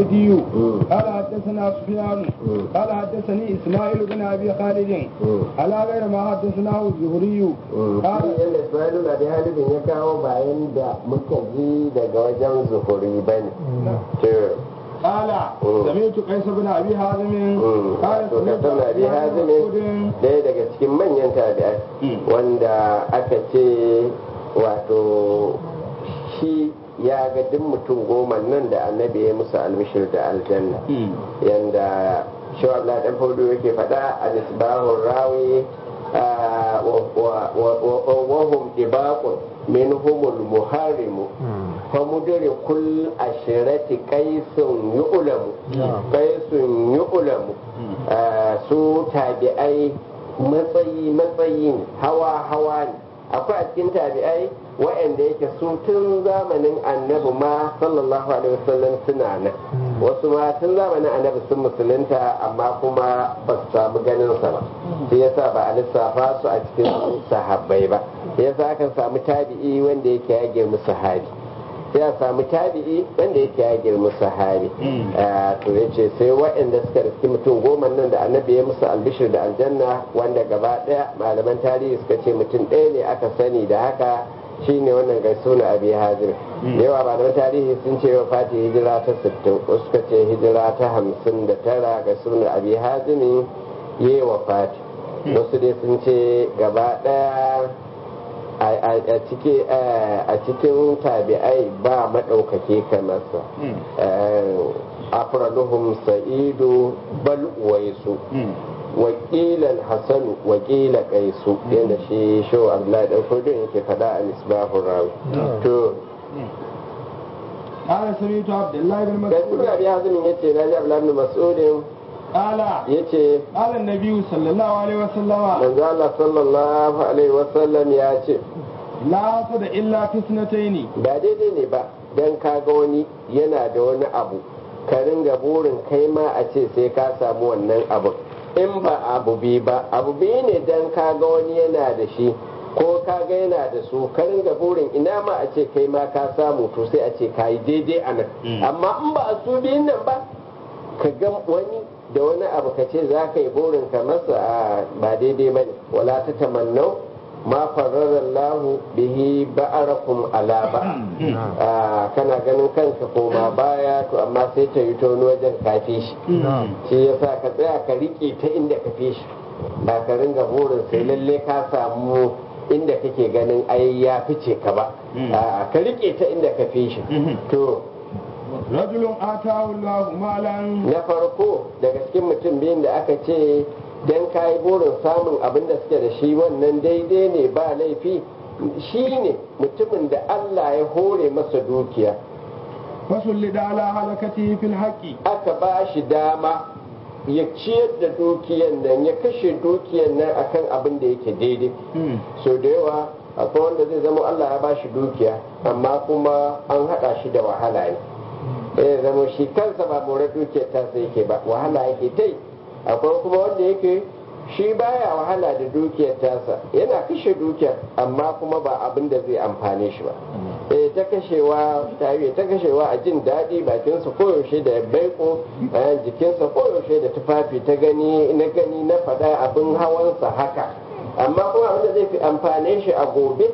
الحميدي قال حدثنا سفيان قال حدثني اسماعيل بن ابي خالد على غير ما حدثناه الزهري قال yadda Ismailu na da halibin ya kawo bayan da muka ji daga wajen zuhuri ba ne. قال سمعت قيس بن ابي حازم قال to ka سمعت tana bi ابي hazimin مسعود ɗaya daga cikin manyan tabi'ai wanda aka ce wato shi ya ga duk mutum goma nan da annabi ya musu almishir da aljanna yanda shawar dan faudo yake faɗa a nisbahun rawi ah, wa- wa- wa- wa- wahum ibaqun minhumul muharimu famudiri kul ashirati qaisun yu'lamu qaisun yu'lamu Ah, su tabi'ai matsayi matsayi ne hawa hawa ne akwai a cikin tabi'ai waɗanda yake su tun zamanin annabi ma sallallahu alaihi wasallam suna nan wasu ma tun zamanin annabi sun musulunta amma kuma ba su samu ganin sa ba shi yasa ba a lissafa su a cikin sahabbai ba shi yasa akan samu tabi'i wanda yake ya girmi sahabi sai a samu tabi'i wanda yake ya girmi sahabi Ah, to ya ce sai waɗanda suka riski mutum goma nan da annabi ya musu albishir da aljanna wanda gaba ɗaya malaman tarihi suka ce mutum ɗaya ne aka sani da haka shine wannan gaisu na abi hazir yawa malaman tarihi sun ce wa fati hijira ta 60 wasu suka ce hijira ta 59 gaisu na abi hazimi yi wa fati wasu dai sun ce gaba ɗaya a cike a cikin tabi'ai ba maɗaukake kamar sa afraduhum sa'idu bal uwaisu wakilan hasanu wakila kaisu yadda shi shaw abdullahi dan fodon yake faɗa a misbahun rawi to قال سمعت عبد الله بن ga مسعود suna biya hazimin yace na ji abdullahi bin mas'udin قال yace قال النبي صلى الله عليه وسلم manzo Allah sallallahu alaihi wasallam ya ce لا حسد الا في اثنتين ba daidai ne ba dan kaga wani yana da wani abu ka ringa burin kai ma a ce sai ka samu wannan abu in ba abu bi ba abu bi ne dan kaga wani yana da shi ko kaga yana da su ka ringa burin ina ma a ce kai ma ka samu to sai a ce ka yi daidai a nan amma in ba a su biyun nan ba ka ga wani da wani abu ka ce za ka yi burin ka masa a ba daidai ba ne wala ta tamannau ma fararallahu bihi ba'arakum ala ba Ah, kana ganin kanka koma baya to amma sai ta yi ta wani wajen kafi shi shi yasa ka tsaya ka rike ta inda ka fi shi ba ka ringa burin sai lalle ka samu inda kake ganin ai ya fice ka ba A'a, ka rike ta inda ka fi shi to رجل آتاه الله مالا na farko daga cikin mutum biyun da aka ce don kayi burin samun abin da suke da shi wannan daidai ne ba laifi shi ne mutumin da Allah ya hore masa dukiya فسلد على هلكته في الحق aka ba shi dama ya ciyar da dukiyan nan ya kashe dukiyan nan akan abin da yake daidai so da yawa akwai wanda zai zama Allah ya ba shi dukiya amma kuma an haɗa shi da wahala ne ya zama shi kansa ba more dukiyar ta sai yake ba wahala yake ta yi akwai kuma wanda yake shi baya wahala da dukiyar tasa yana kashe dukiyar amma kuma ba abin da zai amfane shi ba eh ta kashewa ta yi ta kashewa a jin daɗi bakinsa koyaushe da baiko bayan jikinsa koyaushe da tufafi ta gani na gani na faɗa abin hawansa haka amma kuma abin da zai fi amfane shi a gobe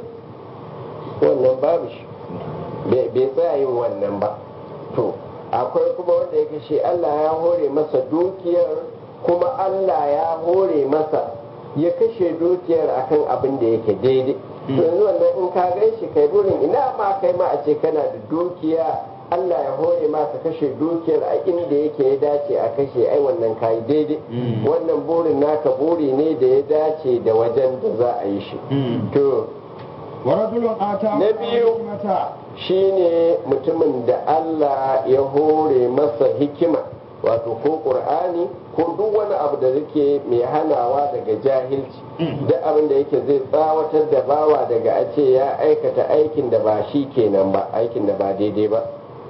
wannan babu shi bai bai tsaya yin wannan ba to akwai kuma wanda ya kashe Allah ya hore masa dukiyar kuma Allah ya hore masa ya kashe dukiyar akan abin da yake daidai to yanzu wannan in ka gan shi kai burin ina ma kai ma a ce kana da dukiya Allah ya hore ma ka kashe dukiyar a inda yake ya dace a kashe ai wannan kayi daidai wannan burin naka buri ne da ya dace da wajen da za a yi shi to ورجل آتاه Na biyu. الحكمة shine mutumin da Allah ya hore masa hikima wato ko ƙur'ani ko duk wani abu da yake mai hanawa daga jahilci duk abin da yake zai tsawatar da bawa daga a ce ya aikata aikin da ba shi kenan ba aikin da ba daidai ba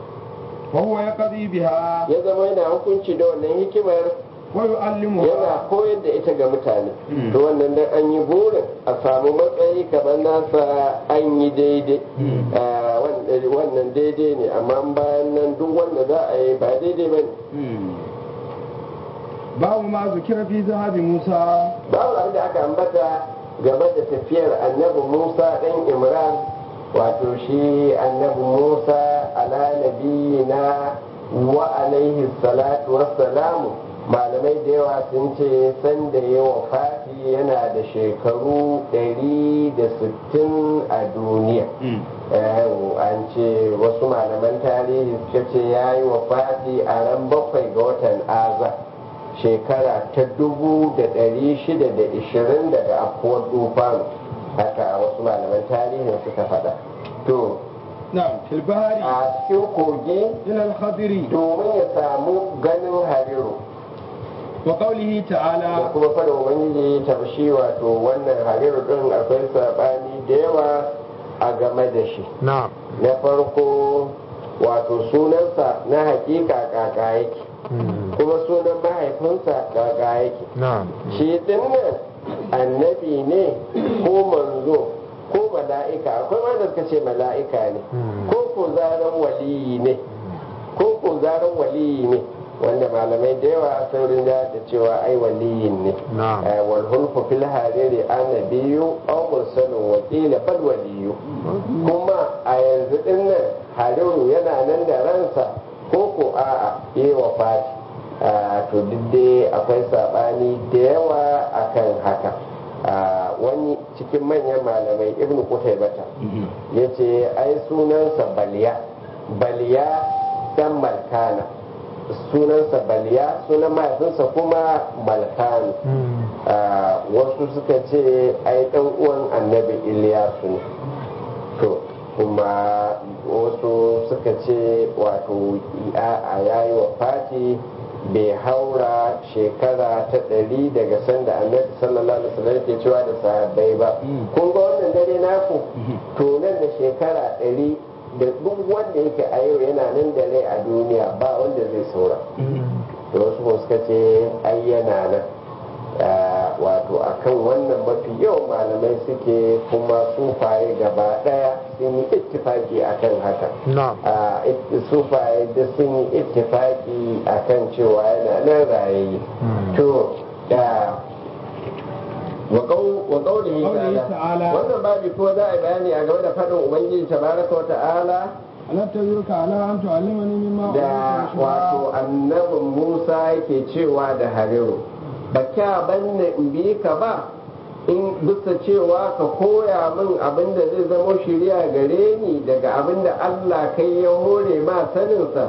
وهو يقضي بها ya zama yana hukunci da wannan hikimar ويعلمها yana koyar da ita ga mutane to wannan dan an yi burin a samu matsayi kamar nasa an yi daidai Ah, wannan ɗari wannan daidai ne amma bayan nan duk wanda za a yi ba daidai ba ne babu ma zukira fi zahabi musa babu abin da aka ambata game da tafiyar annabi musa ɗan imran wato shi annabi musa ala nabiyina wa alaihi salatu wassalamu malamai da yawa sun ce sanda ya wafati yana da shekaru 160 a duniya an ce wasu malaman tarihi suka ce ya yi wafati a ran bakwai ga watan aza shekara ta dubu da ɗari shida da ishirin daga afuwar dufanu haka wasu malaman tarihin suka faɗa to na'am fil bahari a cikin kogi ila al-khadiri domin ya samu ganin hariru wa qawlihi da ta'ala kuma fara ubangiji tabshi wato wannan hariru din akwai sabani da yawa a game da shi na'am na farko wato sunansa na hakika kaka yake kuma sunan mahaifinsa kaka yake na'am shi dinnan annabi ne ko manzo ko mala'ika akwai wanda suka ce mala'ika ne ko ko zaren waliyi ne ko ko zaren waliyi ne wanda malamai da yawa saurin da da cewa ai waliyin ne Na'am. Eh, wal hulfu fil hariri annabiyu aw mursalun wa qila bal waliyu kuma a yanzu din nan hariru yana nan da ransa ko ko a'a yi wa fati to duk dai akwai sabani da yawa akan haka Ah, wani cikin manyan malamai ibn bata ya ce ai sunansa baliya baliya dan malkana sunansa baliya sunan mahaifinsa kuma malkanu Ah, wasu suka ce ai dan uwan annabi iliyasu ne to kuma wasu suka ce wato a yayi wa fati bai haura shekara ta ɗari daga sanda annabi sallallahu alaihi wasallam ke cewa da sahabbai ba kun ga wannan dare naku to nan da shekara ɗari da duk wanda yake a yau yana nan da rai a duniya ba wanda zai saura da wasu kuma suka ce ai yana nan Ah, wato akan wannan mafi yawan malamai suke kuma sufaye gaba daya sun yi ittifaki akan haka na'am a sufaye da sun yi ittifaki akan cewa yana nan rayayi to da wa qawlihi Qawlihi ta'ala ta'ala. wannan babi ko za a yi bayani a game da faɗin ubangiji tabaraka wa ta'ala alam tayyuka ala an tu'allimani mimma da wato annabin Musa yake cewa da Hariru ba kya banne in bi ka ba in bisa cewa ka koya min abin da zai zama shirya gare ni daga abin da Allah kai ya hore ma saninsa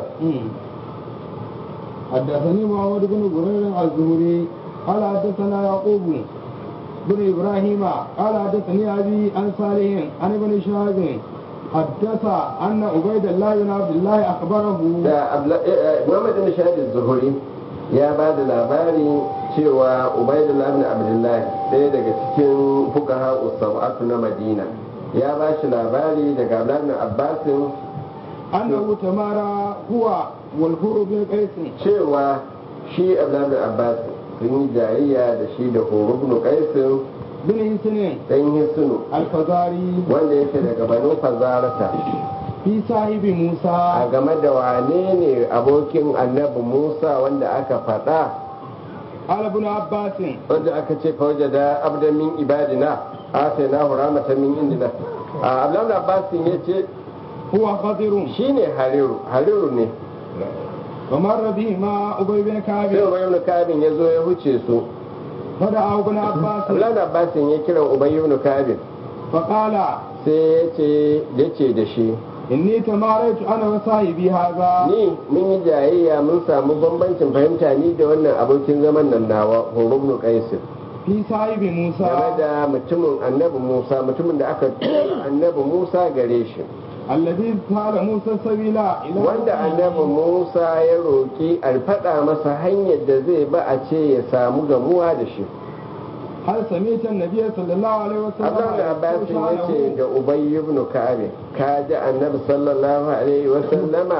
حدثني محمد بن برير الزهري قال حدثنا يعقوب بن ابراهيم قال حدثني ابي عن صالح عن ابن شهاب حدث ان عبيد الله بن عبد الله اخبره da Abla- eh, eh, Muhammad bin Shahid Zuhuri ya ba da labari cewa Ubaidullah bin Abdullah ɗaya daga cikin fuqaha usabatu na Madina ya ba shi labari daga Abdullah bin Abbasin انه تمارى هو والحر بن قيس cewa shi Abdullah bin Abbas sun yi jayayya da shi da Huru bin Qaisin بن حسن dan Hisnu الفزاري wanda yake daga Banu Fazarata في صاحب a موسى game da wane ne abokin Annabi Musa wanda aka faɗa قال ابن عباس wanda aka ce fawaje da abdan min ibadina ata na rahmatan min indina a abdullahi abbasin ya ce هو خضر shine hariru hariru ne ومر به مع ابي بن كعب sai ubay ibn kabin ya zo ya huce su فدعا ابن عباس abdullahi abbasin ya kira ubay ibn kabin فقال sai ya ce ya ce da shi inni tamaraitu ana wa sahibi haza ni mun yi jayayya mun samu bambancin fahimta ni da wannan abokin zaman nan nawa horo ibn qais fi sahibi game musa da mutumin annabi musa mutumin da aka tura annabi musa gare shi alladhi sala musa sabila ila wanda annabi Musa ya roƙi a faɗa masa hanyar da zai ba a ce ya samu gamuwa da shi. hal samita annabi sallallahu alaihi wasallam Abdul Abbas ya ce da Ubay ibn Ka'ab ka ji annabi sallallahu alaihi wa sallama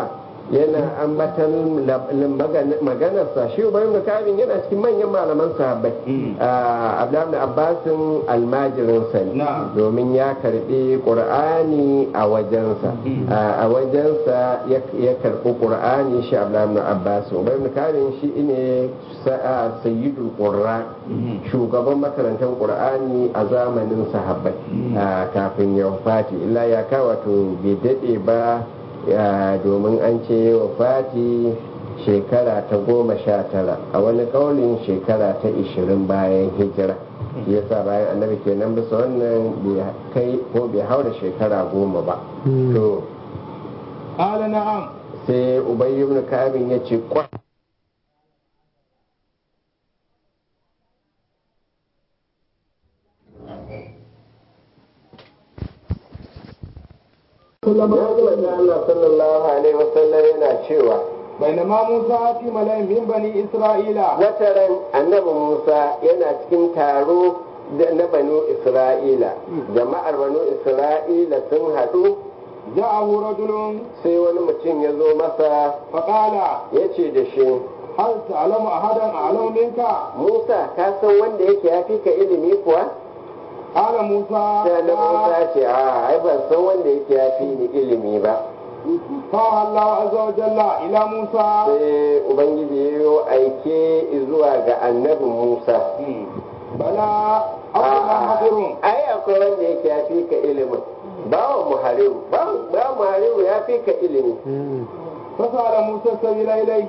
yana ambatan maganarsa shi ubayin da kabin yana cikin manyan malaman sahabbai abdullahi abbasin almajirinsa ne domin ya karbi qur'ani a wajensa a wajensa ya karbi qur'ani shi abdullahi abbas ubayin da kabin shi ne sayyidul qurra shugaban makarantar qur'ani a zamanin sahabbai kafin ya wafati illa ya kawato bai dade ba domin an ce wa fati shekara ta goma sha tara a wani kaulin shekara ta ishirin bayan hijira yasa bayan annabi kenan bisa wannan bai kai ko bai haura shekara goma ba to ala na'am sai ubayy ibn kabin ya ce kwa Allah sallallahu alaihi wasallam yana cewa بينما موسى في ملأ من بني إسرائيل wataran annabi Musa yana cikin taro na banu Isra'ila jama'ar banu Isra'ila sun haɗu جاءه رجل sai wani mutum ya zo masa فقال ya ce da shi هل تعلم أحدا أعلم منك Musa ka san wanda yake ya fi ka ilimi kuwa قال موسى sai annabi Musa ya ce a ai ban san wanda yake ya fi ni ilimi ba قال الله عز وجل إلى موسى sai ubangiji ya yi aike zuwa ga annabi Musa بلى أبدا حضر ai akwai wanda yake ya fi ka ilimin bawa muhariru bawa muhariru ya fi ka ilimi فسأل موسى السبيل إليه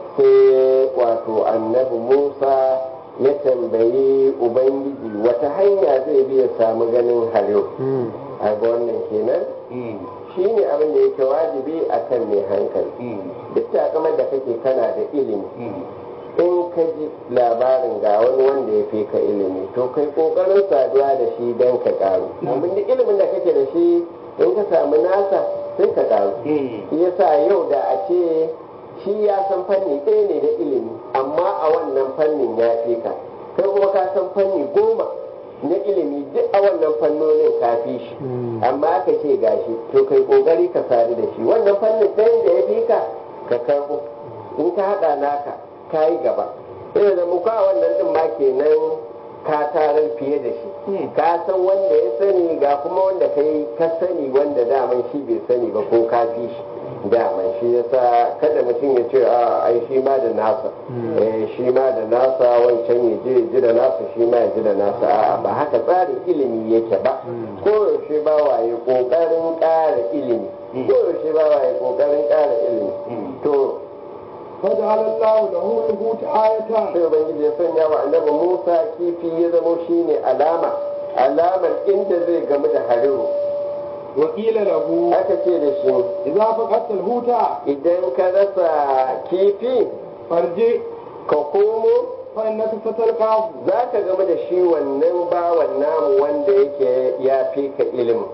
sai wato annabi musa ya tambayi ubangiji wata hanya zai bi ya samu ganin hariru a ga wannan kenan shi ne abin da yake wajibi a kan mai hankali duk takamar da kake kana da ilimi in ka ji labarin ga wani wanda ya fi ka ilimi to kai kokarin saduwa da shi don ka karu domin duk ilimin da kake da shi in ka samu nasa sai ka karu shi yasa yau da a ce shi ya san fanni ɗaya ne da ilimi amma a wannan fannin ya fi ka kai kuma ka san fanni goma na ilimi duk a wannan fannonin ka fi shi amma aka ce gashi to kai kokari ka sadu da shi wannan fannin ɗayan da ya fi ka ka karɓo in ka haɗa naka ka yi gaba sai da muka wannan ɗin ma kenan ka tarar fiye da shi ka san wanda ya sani ga kuma wanda kai ka sani wanda daman shi bai sani ba ko ka fi shi daman shi yasa kada mutum ya ce a ai shi ma da nasa eh shi ma da nasa wancan ya je ji da nasa shi ma ya ji da nasa a'a ba haka tsarin ilimi yake ba ko yaushe ba waye kokarin ƙara ilimi ko yaushe ba waye kokarin ƙara ilimi to فجعل الله له الحوت آية sai ubangiji ya sanya wa annabi Musa kifi ya zamo shine alama alamar inda zai gamu da hariru وقيل له aka ce da shi إذا فقدت الحوت idan ka rasa kifi فارجع ka komo فإنك ستلقاه za ka gamu da shi wannan bawan namu wanda yake ya fi ka ilimin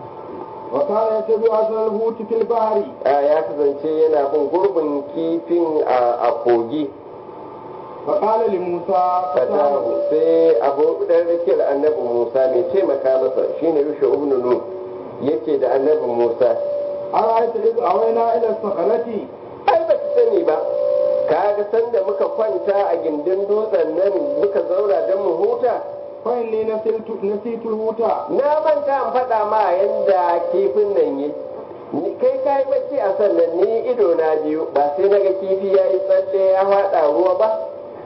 وكان يتبع أثر الحوت في البحر a ya kasance yana bin gurbin kifin a kogi فقال لموسى فتاه fatahu sai abu dan rakiyar annabi musa mai taimaka masa shine yusha ibn nun yace da annabi musa أرأيت إذ أوينا إلى الصخرة ai ba ki sani ba kaga sanda muka kwanta a gindin dutsen nan muka zauna don mu huta فإني نسيت نسيت الحوت na manta in faɗa ma yadda kifin nan yi Ni- kai ka yi bacci a sannan ni ido na biyu ba sai naga kifi ya yi tsalle ya faɗa ruwa ba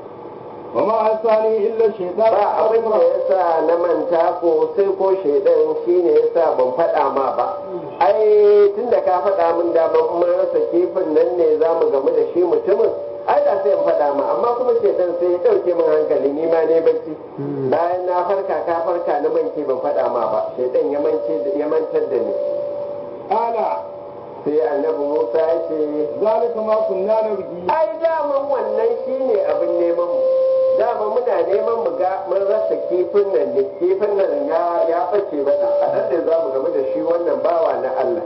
وما أنساني إلا الشيطان ba abin da ya sa na manta ko sai ko shaidan shi ne ya sa ban faɗa ma ba ai tun da ka faɗa min da ban mun rasa kifin nan ne za mu gamu da shi mutumin ai da sai in faɗa ma amma kuma shaidan sai ya ɗauke min hankali ni ma ne bacci bayan na farka ka farka na mance ban faɗa ma ba shaidan ya mance ya mantar da ni قال sai annabi Musa ya ce ذلك ما كنا نبغي ai daman wannan shine abin neman mu dama muna neman mu ga mun rasa kifin nan ne kifin nan ya ya bace mana a nan da zamu game da shi wannan bawa na Allah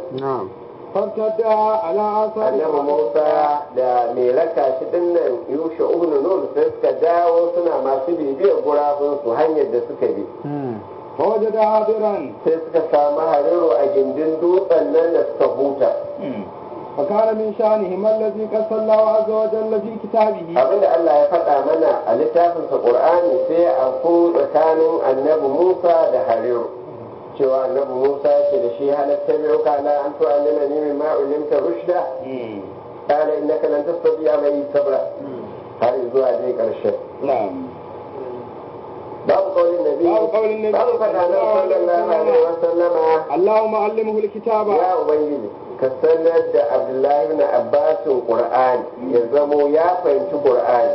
فارتدى على آثار annabi Musa da mai raka shi dinnan Yusha ibn Nun sai suka dawo suna masu bibiyar gurabun su hanyar da suka bi فوجد عابرا sai suka samu hariru a gindin dutsen nan da suka huta فكان من شأنهم الذي قص الله عز وجل في كتابه abinda Allah ya faɗa mana a littafinsa Qur'ani sai a ku tsakanin annabi Musa da Hariru cewa annabi Musa yake da shi halatta biyu kana an to annama ni min ma'ulimta rushda kana innaka lan tastati'a mai sabra har zuwa dai karshen نعم babu kaulin nabi babu kaulin nabi babu faɗa na sallallahu alaihi wa sallama اللهم علمه الكتاب ya ubangiji ka sanar da Abdullahi ibn Abbasin Qur'ani ya zamo ya fahimci Qur'ani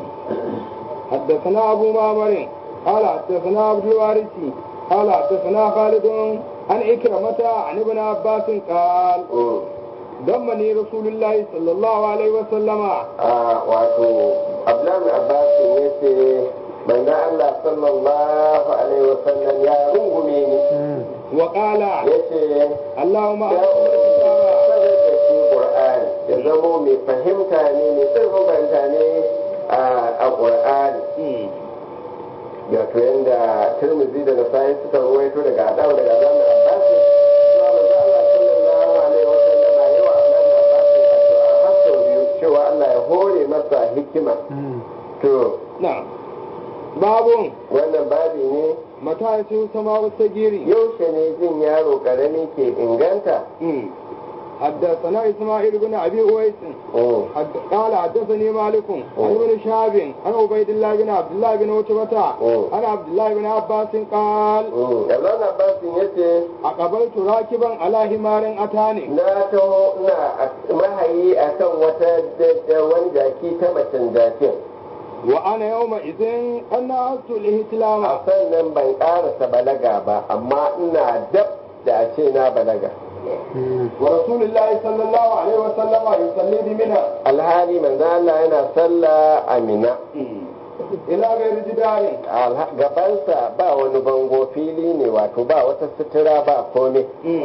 حدثنا أبو معمر قال حدثنا عبد الوارث قال حدثنا خالد عن إكرمة عن ابن عباس قال ضمني رسول الله صلى الله عليه وسلم a wato abdullahi abbas ya ce manzo Allah sallallahu alaihi wasallam ya rungume ni وقال ya ce اللهم ya علمه الكتاب sanar da shi qur'ani ya zamo mai fahimta ne mai tsirrin fahimta ne a qur'ani wato yanda turmizi da nasai suka ruwaito daga adawa daga abdullahi abbas cewa manzo Allah sallallahu alaihi wasallam ya yi wa abdullahi abbas addu'a har sau biyu cewa Allah ya hore masa hikima to نعم باب wannan babi ne متى يسير سماء السجير yaushe ne jin yaro karami ke inganta حدثنا إسماعيل بن أبي أويس Mm. حد- قال حدثني مالك عن ابن شهاب عن عبيد الله بن عبد الله بن عتبة Mm. عن عبد الله بن عباس قال Mm. Abdullahi Abbasin ya ce أقبلت راكبا على حمار أتاني na taho na mahayi akan wata da- wani jaki ta macen jakin وأنا يومئذ أنا أردت الإهتلام a sannan ban karasa balaga ba amma ina dab da a ce na balaga ورسول الله صلى الله عليه وسلم يصلي بمنى alhali manzo Allah yana sallah a mina إلى غير جدار Alha- gabansa ba wani bango fili ne wato ba wata sutura ba komai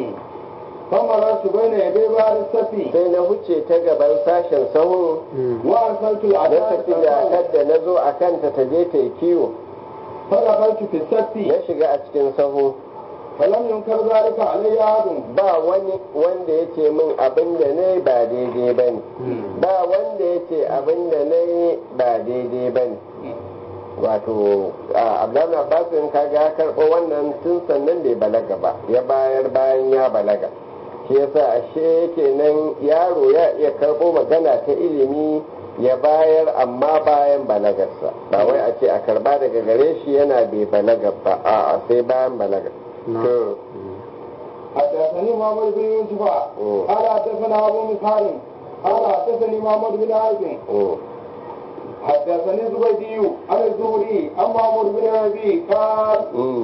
فمررت بين يدي بار السفي sai na huce ta gaban sashen sahun وأرسلت na العداء tafi da kadda na zo a kanta ta je ta yi kiwo فدخلت في السفي na shiga a cikin sahu فلم ينكر ذلك علي أحد ba wani wanda ya ce min abin da na yi ba daidai ba ne ba wanda ya ce abin da na yi ba daidai ba ne wato abdullahi abbas in kaga ya karɓo wannan tun sannan bai balaga ba ya bayar bayan ya balaga shi yasa ashe kenan yaro ya iya karɓo magana ta ilimi ya bayar amma bayan balagarsa ba wai a ce a karba daga gare shi yana bai balaga ba a'a sai bayan balaga to حدثني محمد بن يوسف مم. قال حدثنا ابو مسهر قال حدثني محمد بن عاصم mm. حدثني زبيدي عن الزهري عن محمود بن ربيع قال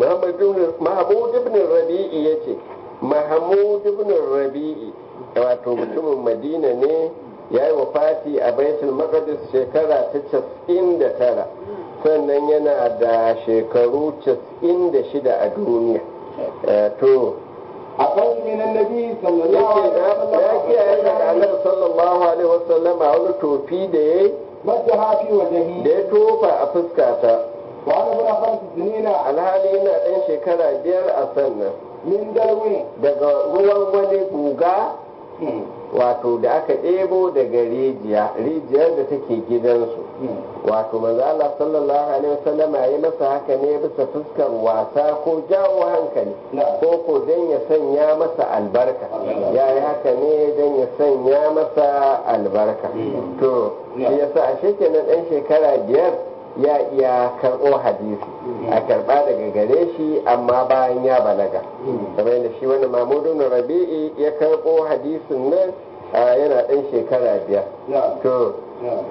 Mahmud ibn Rabi'i ya ce, Mahmud ibn Rabi'i wato mutumin Madina ne ya yi wafati a Baitul Maqdis shekara ta casa'in da tara sannan yana da shekaru casa'in da shida a duniya. Eh, To, أقل من النبي صلى الله yake عليه na ya kiyaye daga وسلم Annabi sallallahu alaihi wasallama wani tofi da ya yi مسها في وجهي da ya tofa a fuskata وأنا ابن خمس سنين alhali yana ɗan shekara biyar a sannan من دلو daga ruwan wani guga wato da aka ɗebo daga rijiya rijiyar da take gidansu wato manzo Allah sallallahu alaihi wasallam ya yi masa haka ne bisa fuskar wasa ko jawo hankali ko ko dan ya sanya masa albarka ya yi haka ne dan ya sanya masa albarka to shi yasa ashe kenan ɗan shekara biyar ya iya karɓo hadisi a karɓa daga gare shi amma bayan ya balaga kamar yadda shi wani mamudu na rabi'i ya karɓo hadisin nan a yana ɗan shekara biyar نعم to نعم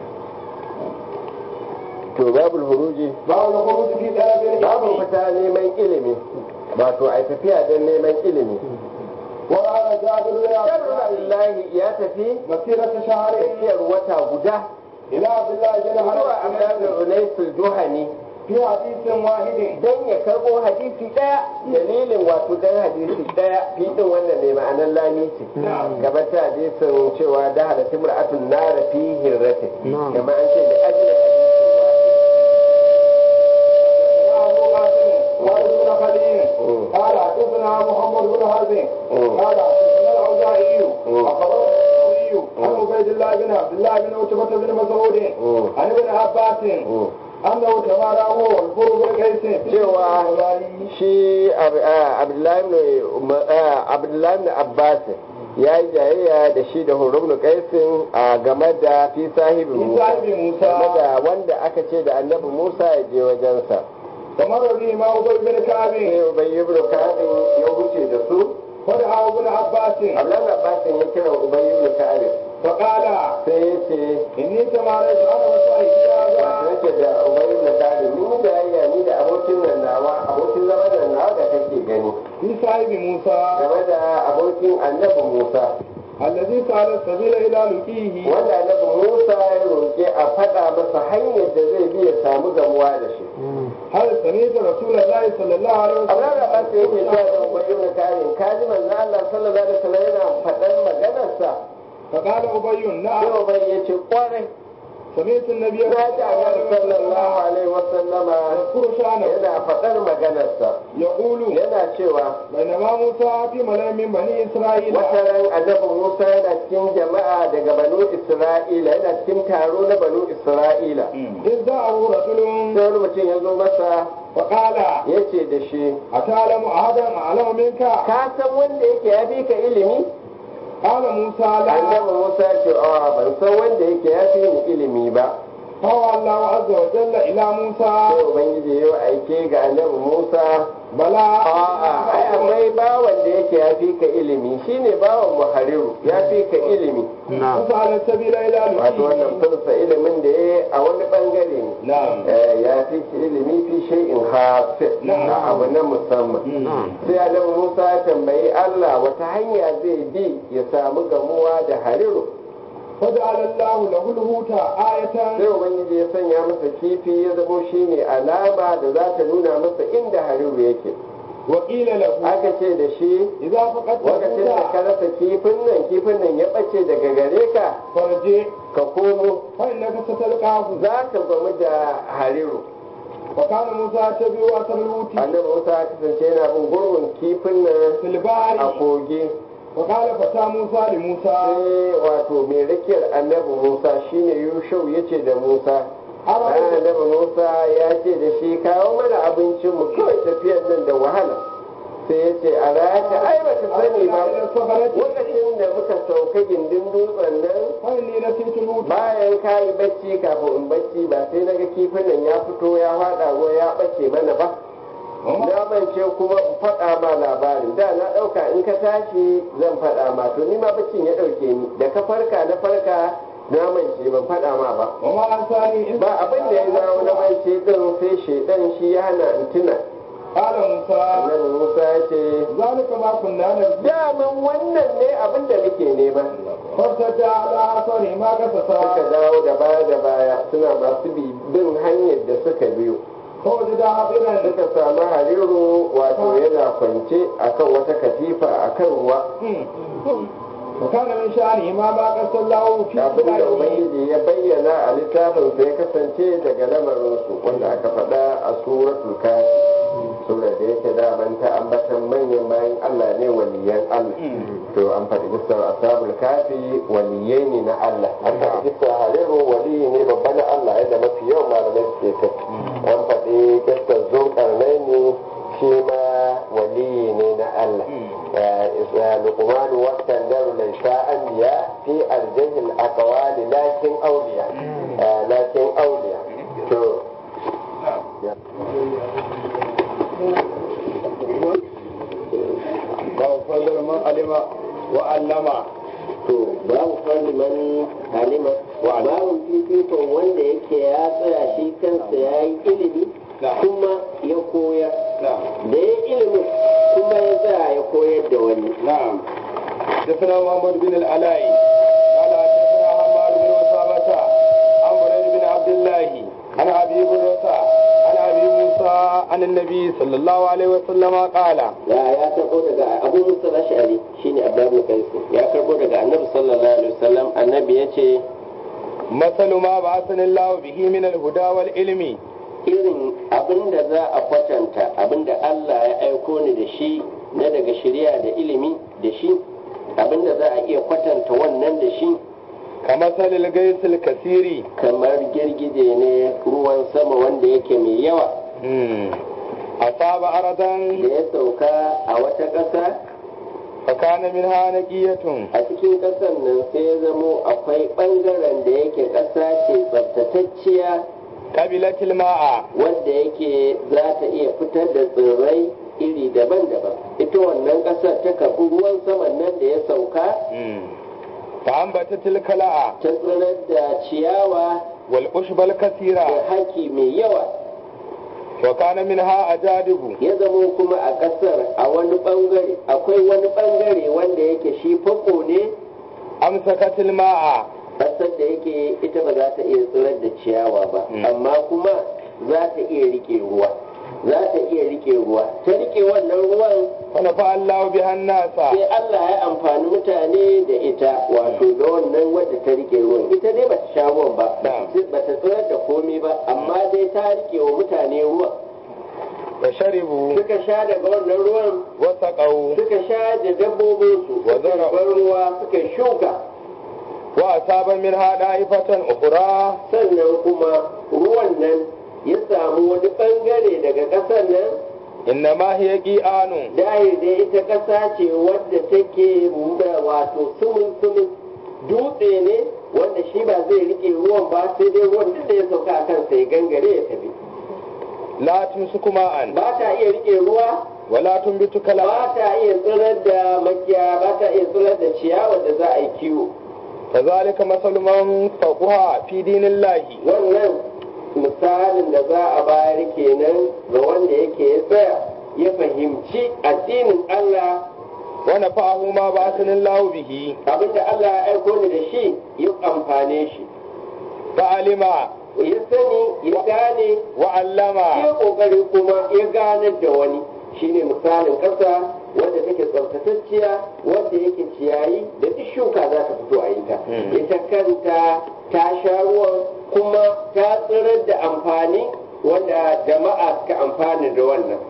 to babul huruji باب الخروج في طلب babu العلم fita neman ilimi wato a tafiya don neman ilimi وقال جابر بن عبد الله Abdullahi ya tafi مسيرة شهر tafiyar wata guda إلى عبد الله بن zuwa حرام Abdullahi Unaisul Juhani في حديث واحد dan ya karbo hadisi daya dalilin wato dan hadisi daya fitin wannan ne ma'anar lami ce gaban ta hadisin cewa da hada timra'atun nara fi hirrati kamar an ce da ajiyar hadisin أبو قاسم وابن بن خليل قال حدثنا محمد بن حرب قال حدثنا الأوزاعي أخبرنا الثوري عبيد الله بن عبد الله بن عتبة بن مسعود عن ابن عباس أنه تمارى هو والفر بن قيس cewa shi abdullahi ibn abbas ya yi jayayya da shi da hurubnu kaisin a game da fi sahibi في musa صاحب game موسى da wanda aka ce da annabi musa ya je wajensa فمر به ما أبي بن كعب sai ubayy ibn ka'ab ya huce da su فدعا ابن عباس abdullahi abbas ya kira ubayy ibn ka'ab فقال sai ya ce إني تماريت أنا وصاحبي هذا nake da ubayy ibn ka'ab ni jayayya ni da abokin nan nawa abokin zaman nan nawa da kake gani في صاحب موسى game da abokin annabi musa الذي سأل السبيل إلى لقيه wanda annabi Musa ya roƙi a faɗa masa hanyar da zai bi ya samu gamuwa da shi. هل سمعت رسول الله صلى الله عليه Abin da ba وسلم yake cewa da Ubayyu na karin kaji manzo Allah sallallahu alaihi wasallam yana faɗan maganarsa. فقال أبي Sai نعم Ubayyu ya ce kwarai سمعت النبي na ji Annabi sallallahu alaihi wasallama يذكر شأنه yana faɗar maganarsa. يقول Yana cewa بينما موسى في ملأ من بني إسرائيل wata ran annabi Musa yana cikin jama'a daga banu Isra'ila yana cikin taro na banu Isra'ila. إذ جاءه رجل Sai wani mutum ya zo masa فقال ya ce da shi أتعلم أحدا أعلم منك ka san wanda yake ya fi ka ilimi قال موسى لا annabi musa ya ce a ban san wanda yake ya fi ni ilimi ba فهو الله عز وجل إلى موسى sai ubangiji ya yi aike ga annabi musa بلى a'a ai akwai bawan da yake ya fi ka ilimi shine bawan muhariru ya fi ka ilimi فسأل السبيل إلى wato wannan لقيه fursa ilimin da ya yi a wani bangare ne نعم Eh, ya fi ki ilimi fi shay'in hafi na abu na musamman sai annabi musa ya tambayi allah wata hanya zai bi ya samu gamuwa da hariru فجعل الله له الهوت آية sai ubangiji ya sanya masa kifi ya zamo shine alama da za ta nuna masa inda hariru yake وقيل له aka ce da shi إذا فقدت lokacin da ka الهوت rasa kifin nan kifin nan ya ɓace daga gare ka فارجع ka komo فإنك ستلقاه za ka gamu da hariru وكان موسى يتبع أثر الهوت annabi musa ya kasance yana bin gurbin kifin nan في a البحر kogi وقال فتى موسى لموسى sai wato mai rakiyar annabi musa shine yushau ya ce da musa bayan أرأيت annabi musa ya ce da shi kawo mana abincin mu kawai tafiyar nan da wahala sai ya ce a rata ai ba ta sani ba إلى الصخرة lokacin da muka sauka gindin dutsen nan فإني نسيت الهوت bayan ka yi bacci kafin in bacci ba sai naga kifin nan ya fito ya faɗa ruwa ya ɓace mana ba na mance kuma in faɗa ma labarin da na ɗauka in ka tashi zan faɗa ma to ni ma baccin ya ɗauke ni da ka farka na farka na mance ban faɗa ma ba وما أنساني إلا ba abin da ya zawo na mance din sai shaidan shi ya hana in tuna قال موسى annabi musa ya ce ذلك ما كنا نرجو daman wannan ne abin da muke nema فارتدى على أثره ما suka قصصا dawo da baya da baya suna masu bi bin hanyar da suka biyo فوجد عابرا suka samu hariru wato yana kwance akan wata katifa akan ruwa وكان من شأنه ما ما قص الله في abin da كتابه ubangiji ya bayyana a littafin sai kasance daga lamarinsu wanda aka faɗa a suratul kafi sura da yake daman ta ambatan manyan bayan Allah ne waliyan Allah to an faɗi gisar ashabul kafi waliyai ne na Allah an faɗi gisar hariru waliyi ne babba na Allah yadda mafi yawan malamai suke kai an faɗi gisar zulkarnaini shi ma waliyi ne na Allah لقمان والسندر ليس أنبياء في الجه الأقوال لكن أولياء لكن أولياء to باب فضل من علم وعلم to babu fadi man alima babu fifikon wanda yake ya tsaya shi kansa ya yi ilimi kuma ya koyar نعم da ya ilimin kuma ya tsaya ya koyar da wani نعم حدثنا محمد بن العلاء قال حدثنا حماد بن أسامة عن بريد بن عبد الله عن أبي هريرة عن أبي موسى عن النبي صلى الله عليه وسلم قال ya ya karbo daga abu musa ashari shine abdullahi kaisu ya karbo daga annabi sallallahu alaihi wasallam annabi ya ce مثل ما بعثني الله به من الهدى والعلم irin abin da za a kwatanta abin da Allah ya aiko ni da shi na daga shirya da ilimi da shi abin da za a iya kwatanta wannan da shi كمثل الغيث الكثير kamar girgije ne ruwan sama wanda yake mai yawa أصاب أرضا da ya sauka a wata ƙasa فكان منها نقية a cikin ƙasar nan sai ya zamo akwai ɓangaren da yake ƙasa ce tsaftatacciya قبلت الماء wanda yake za ta iya fitar da tsirrai iri daban-daban ita wannan ƙasar ta karɓi ruwan saman nan da ya sauka فأنبتت الكلاء ta tsirar da ciyawa والأشب da الكثيرة haki mai yawa وكان منها أجادب ya zamo kuma a ƙasar a wani ɓangare akwai wani ɓangare wanda yake shi fako ne أمسكت الماء ƙasar da yake ita ba za ta iya tsirar da ciyawa ba Mm. amma kuma za ta iya rike ruwa za ta iya rike ruwa ta rike wannan ruwan فنفع الله بها الناس sai Allah ya amfani mutane da ita wato da wannan wadda ta rike ruwan ita dai bata sha ruwan ba Na'am. bata tsirar da komai ba amma dai ta rike wa mutane ruwan فشربوا suka sha daga wannan ruwan وسقوا suka sha da dabbobinsu Wa suka zara'u. bar ruwa suka shuka وأصاب منها دائفة أخرى sannan kuma ruwan nan ya samu wani bangare daga ƙasar nan إنما هي قيآن dahir da ita ƙasa ce wadda take da wato sumun sumun dutse ne wanda shi ba zai rike ruwan ba sai dai ruwan duk da ya sauka a kansa ya gangare ya tafi لا تمسك ماء ba ta iya rike ruwa ولا تنبت كلاء ba ta iya tsirar da makiya ba ta iya tsirar da ciyawa da za a yi kiwo كذلك مثل من فقها في دين الله wannan misalin da za a bayar kenan ga wanda yake ya tsaya ya fahimci addinin Allah ونفعه ما بعثني الله به abinda Allah ya aiko ni da shi ya amfane shi فعلم ya sani ya gane وعلم ya kokari kuma ya ganar da wani shine misalin ƙasa wadda take tsaftatacciya wadda yake ciyayi da duk shuka za ta fito a yi ta Hmm. ita kanta ta sha ruwan kuma ta tsirar da amfani wanda jama'a suka amfani da wannan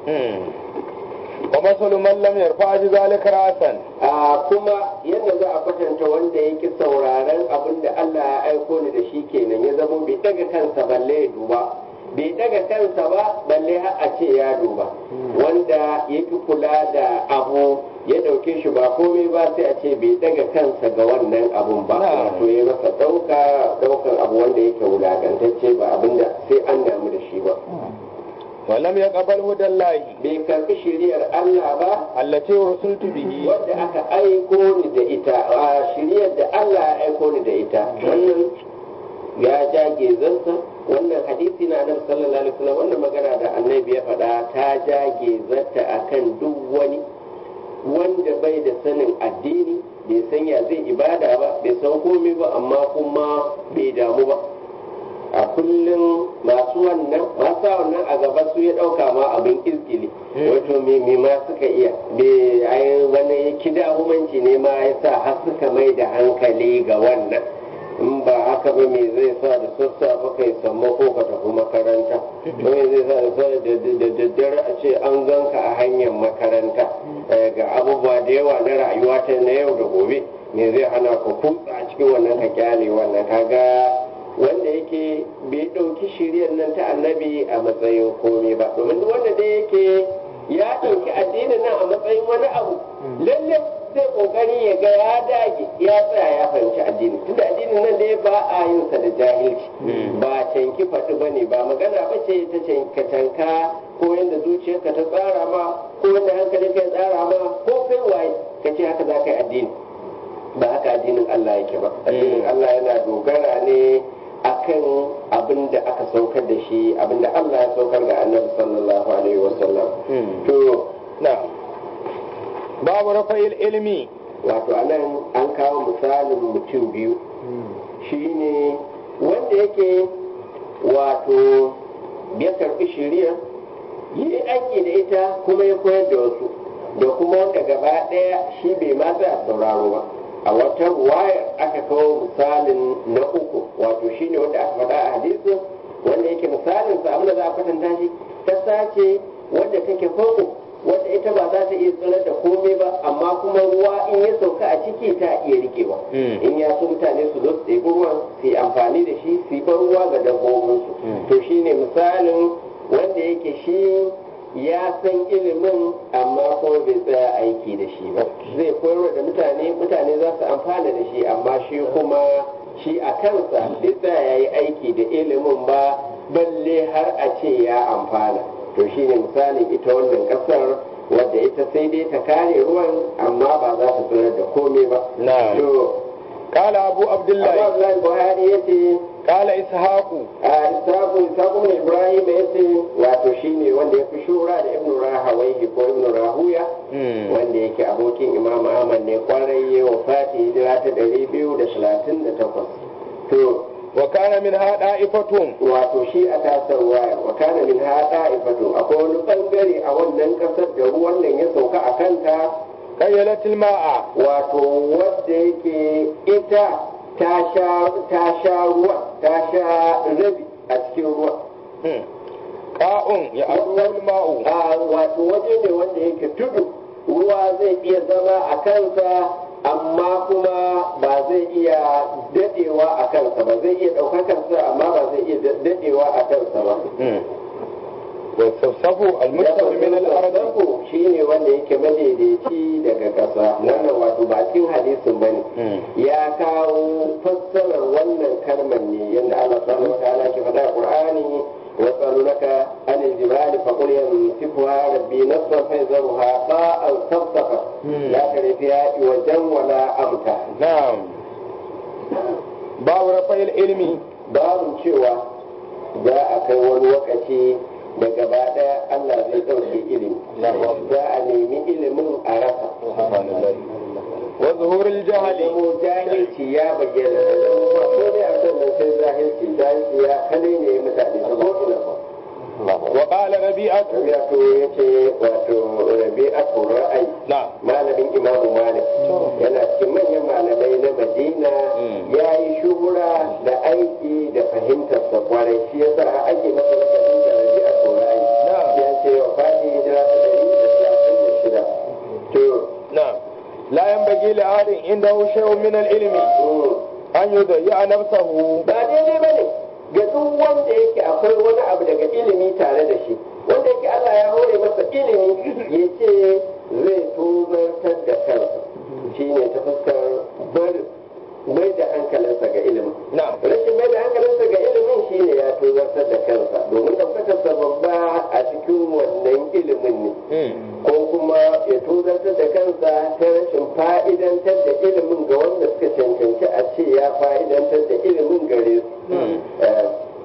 ومثل من لم يرفع ذلك رأسا a kuma yadda za a kwatanta wanda yake sauraron abin da Allah ya aiko ni da shi kenan ya zama bai daga kansa balle ya duba bai daga kansa ba balle har a ce ya duba wanda ya fi kula da abu ya dauke shi ba komai ba sai a ce bai daga kansa ga wannan abun ba Na'am. wato ya masa dauka daukan abu wanda yake wulakantacce ba abinda sai an damu da shi ba ولم يقبل هدى الله bai karbi shiriyar Allah ba التي رسلت به wadda aka aiko ni da ita a shiryar da Allah ya aiko ni da ita wannan ya jage zansa wannan hadisi na annabi sallallahu alaihi wasallam wannan magana da annabi ya faɗa ta jage zata akan duk wani wanda bai da sanin addini bai san ya zai ibada ba bai san komai ba amma kuma bai damu ba a kullum masu wannan masu wannan a gaba su ya ɗauka ma abin izgili wato me me ma suka iya me ai wani kida humanci ne ma ya sa har suka mai da hankali ga wannan in ba haka ba me zai sa da sassafe kai samma ko ka tafi makaranta ko me zai sa da sa- da da- da daddare a ce an ganka a hanyar makaranta Eh, ga abubuwa da yawa na rayuwa ta na yau da gobe me zai hana ka kutsa a cikin wannan ka kyale wannan kaga wanda yake bai ɗauki shiriyar nan ta annabi a matsayin komai ba domin duk wanda dai yake ya ɗauki addinin nan a matsayin wani abu lalle zai kokari ya ga ya dage ya tsaya ya fahimci addini tunda addinin nan dai ba a yin sa da jahilci ba canki faɗi ba ne ba magana ba ce ta canka canka ko yadda zuciyarka ta tsara ma ko yadda hankalinka ya tsara ma ko kai waye ka ce haka za ka yi addini ba haka addinin Allah yake ba addinin Allah yana dogara ne akan abin da aka saukar da shi abin da Allah ya saukar ga annabi sallallahu alaihi wasallam to نعم باب رفع العلم wato anan an kawo misalin mutum biyu shine wanda yake wato ya karbi shari'a yi aiki da ita kuma ya koyar da wasu da kuma wanda gaba ɗaya shi bai ma tsaya sauraro ba a wata wayar aka kawo misalin na uku wato shine wanda aka faɗa a hadisin wanda yake misalin sa abinda za a kwatanta shi ta sace wadda take farko wadda ita ba za ta iya tsirar da komai ba amma kuma kuma ruwa in ya sauka a ciki ta iya rikewa in ya so mutane su zo su ɗebi ruwan su yi amfani da shi su yi ban ruwa ga dabbobinsu to shine misalin wanda yake shi ya san ilimin amma kuma bai tsaya aiki da shi ba zai koyar da mutane mutane za su amfana da shi amma shi kuma shi a kansa bai tsaya ya yi aiki da ilimin ba balle har a ce ya amfana to shine misalin ita wannan kasar wadda ita sai dai ta kare ruwan amma ba za ta tsirar da komai ba Na'am. to قال أبو عبد Abu الله Abdullahi Buhari yace قال إسحاق a Isaku Isaku ne Ibrahim yace wato shine wanda ya fi shura da Ibn Rahawayhi ko Ibn Rahuya wanda yake abokin Imam Ahmad ne kwarai ya wafati hijira ta 238 to وكان منها طائفة wato shi a tasar waya wa kana min hada ifatu akwai wani bangare a wannan kasar da ruwan nan ya sauka a kanta قيلت الماء wato wadda yake ita ta sha ta sha ruwa ta sha rabi a cikin ruwa قاء يعلو الماء a wato waje ne wanda yake tudu ruwa zai iya zama a kansa amma kuma ba zai iya dadewa a kansa ba zai iya ɗaukakarsa amma ba zai iya dadewa a kansa ba والسفسف المستوي من الأرض Sarko shi ne wanda yake madaidaici daga ƙasa wannan wato ba cikin hadisin ba ne ya kawo fassarar wannan kalmar ne yadda Allah subhanahu wa ta'ala ke faɗa a Qur'ani wa tsalunaka anil jibali fa qul yamsikuha rabbi nasfan fa yazruha qa'an safsafa la tara fiha wajan wala amta نعم باب رفع العلم babu cewa za a kai wani lokaci da gaba ɗaya Allah zai ɗauke ilimi za a nemi ilimin a rasa وظهور الجهل zamo jahilci ya bayyana da ba ko ne a sannan sai jahilci jahilci ya kane ne mutane ta ko ina ba وقال ربيعة wato ya ce wato rabi'atu ra'ayi نعم malamin imamu malik yana cikin manyan malamai na madina ya yi shuhura da aiki da fahimtar sa kwarai shi yasa ake masa lakabin da rabi'atu ra'ayi ya ce wa fati hijira ta ɗari da talatin da shida to نعم لا ينبغي لأحد عنده شيء من العلم mm, أن يضيع نفسه ba daidai ba ne ga duk wanda yake akwai wani abu daga ilimi tare da shi wanda yake Allah ya hore masa ilimi ya ce zai tozartar da kansa shi ne ta fuskar barin mai da hankalinsa ga ilimin نعم rashin mai da hankalinsa ga ilimin shi ne ya tozartar da kansa domin ɗaukakarsa babba a cikin wannan ilimin ne ko kuma ya tozartar da kansa ta rashin fa'idantar da ilimin ga wanda suka cancanci a ce ya fa'idantar da ilimin gare su Eh,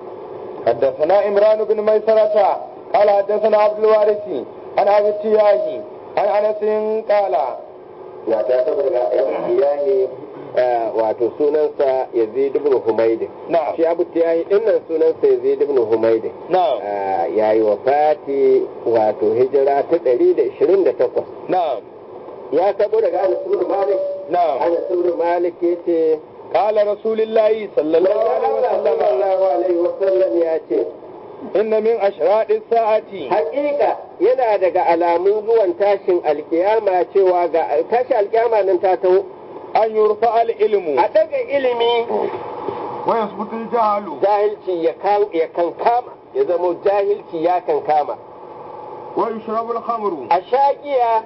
حدثنا إمران بن ميسرة قال حدثنا عبد الوارث عن أبي التياهي عن أنس قال na ta saboda yan iyaye wato sunansa yazid ibn humayd نعم shi abu tiyahi dinnan sunansa yazid ibn humayd نعم ya yi wa fati wato hijira ta 128 نعم ya tabo daga anas ibn malik نعم anas ibn malik yace قال رسول الله صلى الله عليه وسلم sallallahu alaihi wasallam ya ce إن من أشراط الساعة hakika yana daga alamun zuwan tashin alkiyama cewa ga tashin alkiyama nan ta taho أن يرفع العلم a daga ilimi ويثبت الجهل jahilci ya kan ya kankama ya zamo jahilci ya kankama ويشرب الخمر a shaƙiya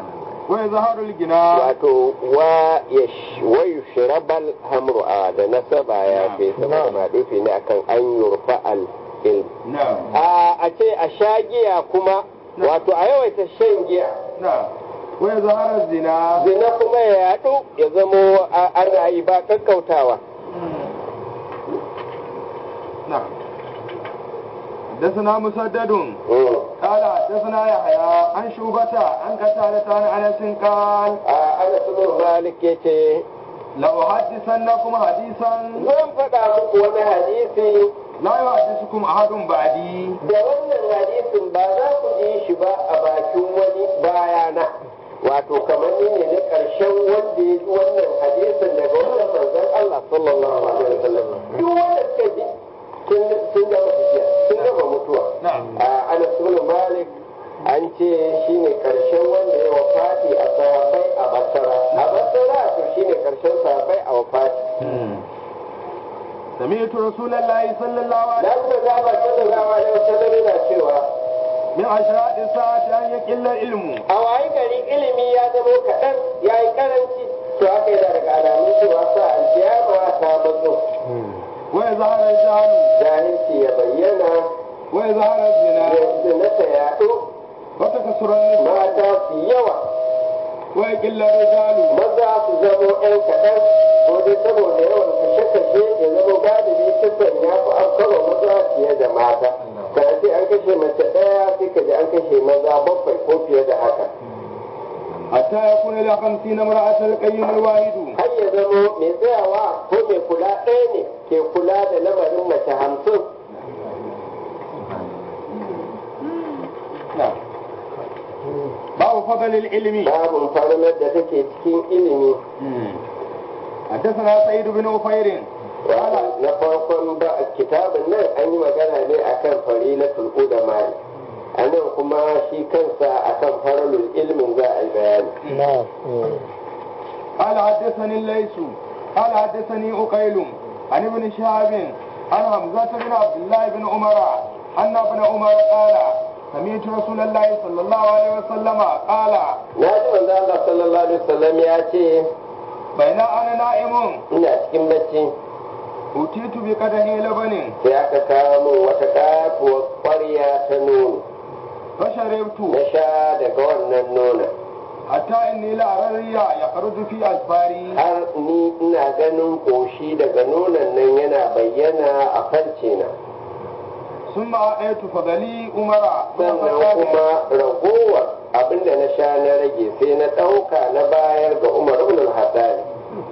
ويظهر الجناح wato wa yash wa yushrabal hamru a da nasaba ya fi saboda ma dufi ne akan an yurfa al ilm نعم a a ce a shagiya kuma wato a yawaita shan giya نعم ويظهر الزنا zina kuma ya yaɗu ya zamo a- ana yi ba kakkautawa نعم حدثنا مسدد Mm. قال حدثنا يحيى عن شوبة عن قتادة عن أنس قال a ana ibn malik yace لأحدثنكم حديثا zan faɗa muku wani hadisi لا يحدثكم أحد بعدي da wannan hadisin ba za ku ji shi ba a bakin wani bayana wato kamar ni ne na ƙarshen wanda ya ji wannan hadisin daga wannan manzon Allah sallallahu alaihi wasallam duk wanda suka ji sun sun gama tafiya sun gama mutuwa نعم a Anas ibn Malik an an ce shine karshen wanda ya wafati a sahabbai a basara a basara to shine karshen sahabbai a wafati سمعت رسول الله صلى الله عليه na kuma gaba sallallahu alaihi wasallam yana cewa من أشراط الساعة أن يقل العلم a wayi gari ilimi ya zama kaɗan ya yi karanci to haka yana daga alamun cewa sa alkiyama ta matso ويظهر الجهل jahilci ya bayyana ويظهر الزنا yanzu na ta yaɗo وتكسر النساء mata su yawa ويقل الرجال maza su zamo ‘yan kaɗan ko dai saboda yawan kashe-kashe ya zama galibi kisan ya fi afkarwa maza fiye da mata ka ce an kashe mace ɗaya sai ka ji an kashe maza bakwai ko fiye da haka حتى يكون إلى خمسين امرأة القيم الواحد har ya zamo mai tsayawa ko mai kula ɗaya ne ke kula da lamarin mace hamsin باب فضل العلم babin farnar da take cikin ilimi حدثنا سعيد بن أفير قال na farkon ba kitabin nan an yi magana ne akan farilatul ulama a nan kuma shi kansa akan faralul ilmin za a yi bayani قال حدثني الليث قال حدثني أقيل عن ابن شهاب عن حمزة بن عبد الله بن عمر أن ابن عمر قال سمعت رسول الله صلى الله عليه وسلم قال na ji manzo Allah sallallahu alaihi wasallam ya ce بين أنا نائم ina cikin bacci أتيت بقدح لبن sai aka kawo min wata katuwar ƙwarya ta nono فشربت na sha daga wannan nonon حتى إني لأرى الرياء يخرج في أسفاري har ni ina ganin ƙoshi daga nonon nan yana bayyana a farce na ثم أتيت فضلي عمر sannan kuma ragowar abinda na sha na rage sai na ɗauka na bayar ga umar ibn al-hassani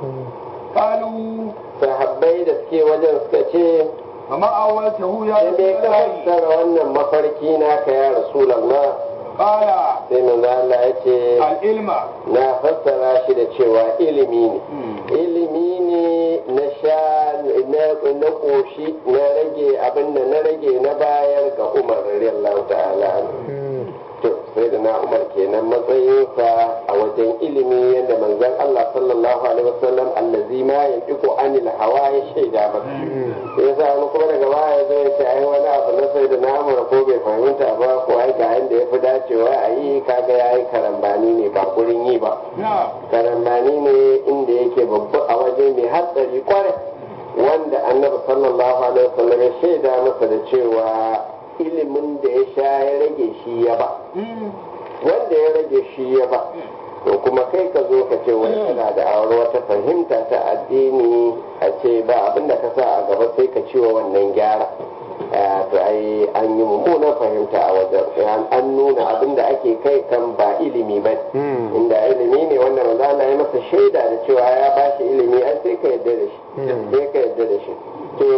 قالوا sahabbai da suke wajen suka ce فما أولته يا sai me رسول ka الله fassara wannan mafarki naka ya rasulullah قال sai manzo Allah ya ce العلم na fassara shi da cewa ilimi ne ilimi ne na sha na na koshi na rage abinda na rage na bayar ga umar radiyallahu ta'ala anhu. to sai da na umar kenan matsayinsa a wajen ilimi yadda manzon Allah sallallahu alaihi wasallam allazi ma yantiqu anil hawa ya shaida masa sai sa wani kuma daga baya zai ce ai wani abu na sai da na umar ko bai fahimta ba ko ai ga yanda yafi dacewa a yi kaga yayi karambani ne ba gurin yi ba نعم karambani ne inda yake babba a waje mai hatsari kwarai wanda annabi sallallahu alaihi wasallam ya shaida masa da cewa ilimin da ya sha ya rage shi ya ba wanda ya rage shi ya ba to kuma kai ka zo ka ce wani kana da aure wata fahimta ta addini a ce ba abin da ka sa a gaba sai ka ciwo wannan gyara Eh, to ai an yi mummunan fahimta a wajen an nuna abin da ake kai kan ba ilimi ba inda ilimi ne wanda manzo Allah ya masa shaida da cewa ya ba shi ilimi ai sai ka yarda da shi sai ka yarda da shi to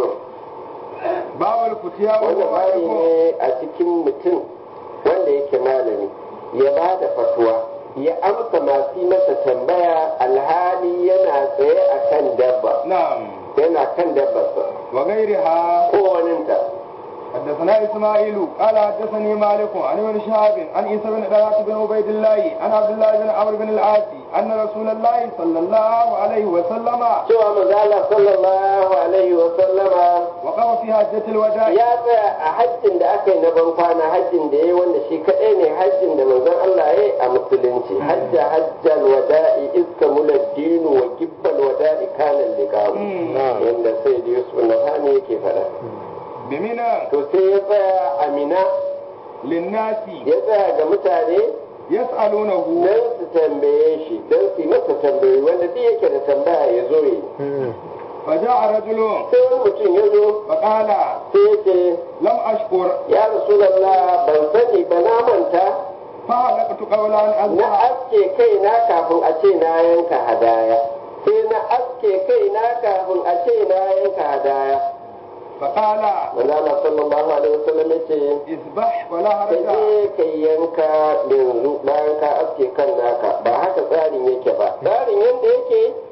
باب الفتيا wanda bari والمعرفة ne a cikin mutum wanda yake malami ya ba da fatuwa ya amsa masu yi masa tambaya alhali yana tsaye a kan dabba نعم yana kan dabbarsa وغيرها ko waninta حدثنا اسماعيل قال حدثني مالك عن ابن شهاب عن عيسى بن طلحه بن عبيد الله عن عبد الله بن عمرو بن العاص ان رسول الله صلى الله عليه وسلم cewa mazala sallallahu alaihi wa sallama وقف في حجه الوداع ya tsaya a hajjin da aka yi na ban kwana hajjin da ya yi wanda shi kaɗai ne hajjin da manzon Allah ya yi a musulunci hajja hajjal wada'i iska mula dinu wa gibbal wada'i kanan liqa'u Mm. yanda sai da Yusuf Nahani yake faɗa بمنى to sai ya tsaya a Mina للناس ya tsaya ga mutane يسألونه don su tambaye shi don su yi masa tambayi wanda duk yake da tambaya ya zo yi فجاء رجل sai wani mutum ya zo فقال sai ya ce لم أشكر ya rasulallah ban sani ba na manta فهلكت قولا na أزرع aske kaina kafin a ce na yanka hadaya sai na aske kaina kafin a ce na yanka hadaya فقال manzo Allah sallallahu alaihi wasallam yace اذبح ولا ka حرج je ka yanka yanzu bayan ka aske kan naka ba haka tsarin yake ba tsarin yadda yake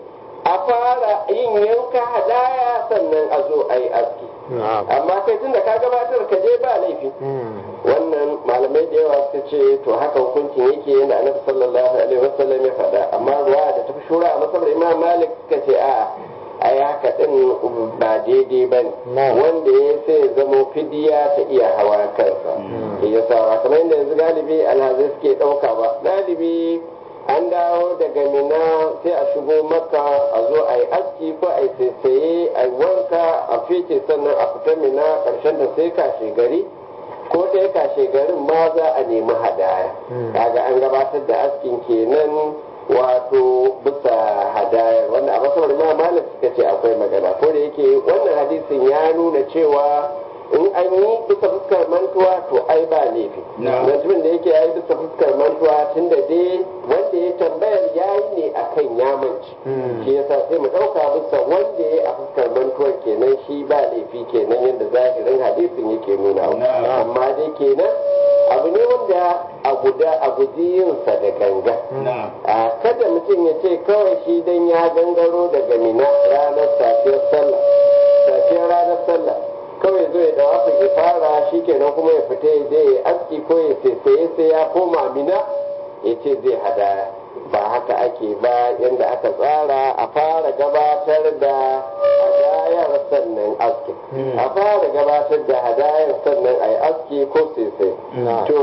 a fara yin yanka hadaya sannan a zo a yi aski amma kai tun da ka gabatar ka je ba laifi wannan malamai da yawa suka ce to haka hukuncin yake yadda annabi sallallahu alaihi wasallam ya faɗa amma ruwa da tafi shura a masabar imam malik suka ce a ai haka din ba daidai ba ne wanda ya sai zamo fidiya ta iya hawa kansa ya sa ba kamar yadda yanzu galibi alhazai suke ɗauka ba galibi an dawo daga mina sai a shigo maka a zo a yi aski ko a yi saisaye a yi wanka a fice sannan a fita mina ƙarshen da sai kashe gari ko sai kashe garin ma za a nemi hadaya kaga an gabatar da askin kenan wato bisa hadayar wanda a masabar ma malam suka ce akwai magana ko da yake wannan hadisin ya nuna cewa in an yi bisa fuskar mantuwa to ai ba laifi mutumin da yake ya yi bisa fuskar mantuwa tun da dai wanda ya tambayar ya yi ne a kan yamanci shi yasa sai mu ɗauka bisa wanda ya yi a fuskar mantuwar kenan shi ba laifi kenan yadda zahirin hadisin yake nuna amma dai kenan abu ne wanda a guda a guji yinsa da ganga a kada mutum ya ce kawai shi dan ya gangaro daga mina ranar safiyar sallah safiyar ranar sallah kawai zo ya dawa ya fara shi kenan kuma ya fita ya je ya aski ko ya sai sai ya koma mina ya ce zai hadaya ba haka ake ba yadda aka tsara a fara gabatar da hadayar sannan aski a fara gabatar da hadayar sannan a yi aski ko sai to